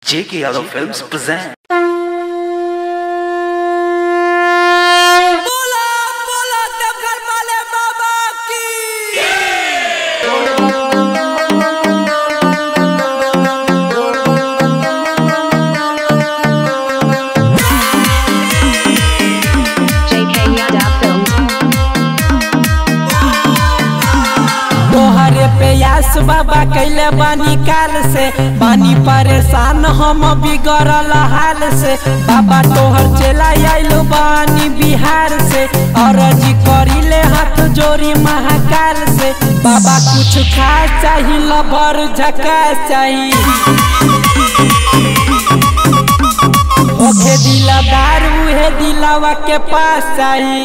J.K. Yadav Films present. बोला बोला देवघर वाले बाबा की JK Yadav Films. तोहरे पे यास बाबा कैले बानी काल से बानी परेशान हम बिगड़ल हाल से बाबा तोहर चला आइलो बानी बिहार से अरजी करिले हाथ जोड़ी महाकाल से बाबा कुछ खास चाही लभर झकास चाही ओखे दिलदार उहे दिलावा के पास चाही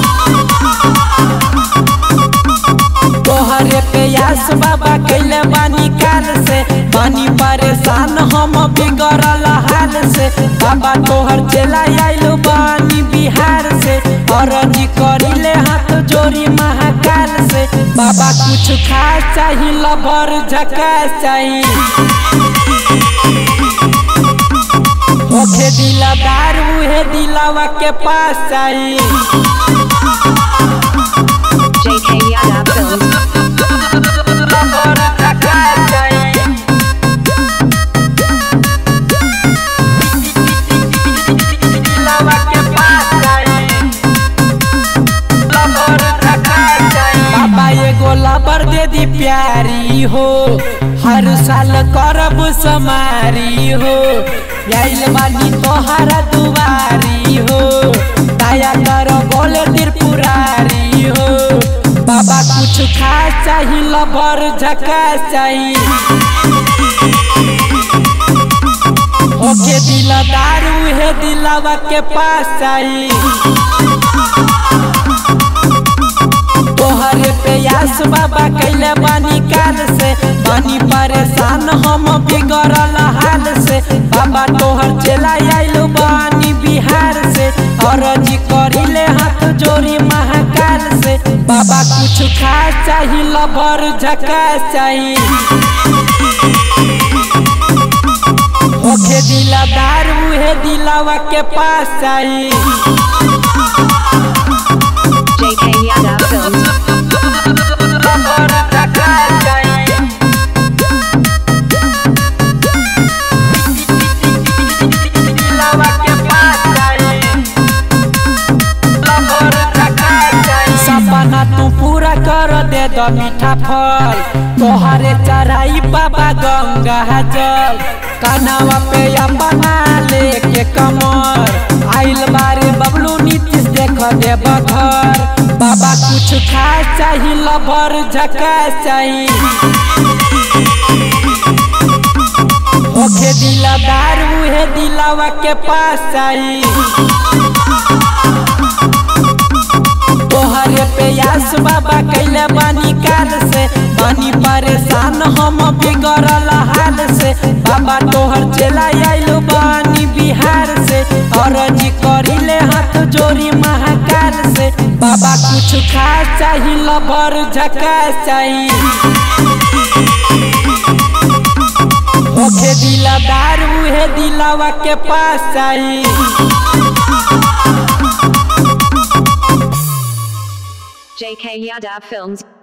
तोहरे पे यास बाबा कैले बानी काल से बानी परेशान हम बिगड़ल हाल से बाबा तोहर चला आइलो बानी बिहार से अरजी करिले हाथ जोड़ी महाकाल से बाबा कुछ खास चाही लभर झकास चाही ओखे दिलदार उहे दिलावा के पास चाही JK Yadav Films. लभर झकास चाही दिलावा के पास चाही लभर झकास चाही बाबा एगो लबर दे दी प्यारी हो हर साल करब समारी हो आइल बानी तोहरा दुआरी हो दया कर बोले त्रिपुरारी हो बाबा कुछ खास चाही लबर झकास चाही ओके दिलदार उहे दिलावा के पास चाही तोहरे पे यास बाबा कैले बानी काल से बानी परेशान हम बिगड़ल हाल से बाबा तोहर चला आइलो बानी बिहार से अरजी करिले हाथ जोड़ी महाकाल से बाबा कुछ खास चाही लभर झकास चाही ओखे दिलदार उहे दिलावा के पास चाही JK Yadav Films. लभर झकास चाही दिलावा के पास चाही लभर झकास चाही सपना तू पूरा कर दे दो मीठा फल तोहरे चढ़ाई बाबा गंगा जल कनावा पे अपना लेके कमर आइल बारे बबलू नीतीश देख दे बघर बाबा कुछ खास चाही लभर झकास चाही ओखे दिलदार उहे दिलावा के पास चाही तोहरे पे यास बाबा कैले बानी काल से बानी परेशान हम बिगड़ल हाल से बाबा तोहर चला आइलो बानी बिहार से अरजी करिले हाथ जोड़ी महाकाल से बाबा कुछ खास चाही लभर झकास चाही ओखे दिलदार उहे दिलावा के पास चाही JK Yadav Films.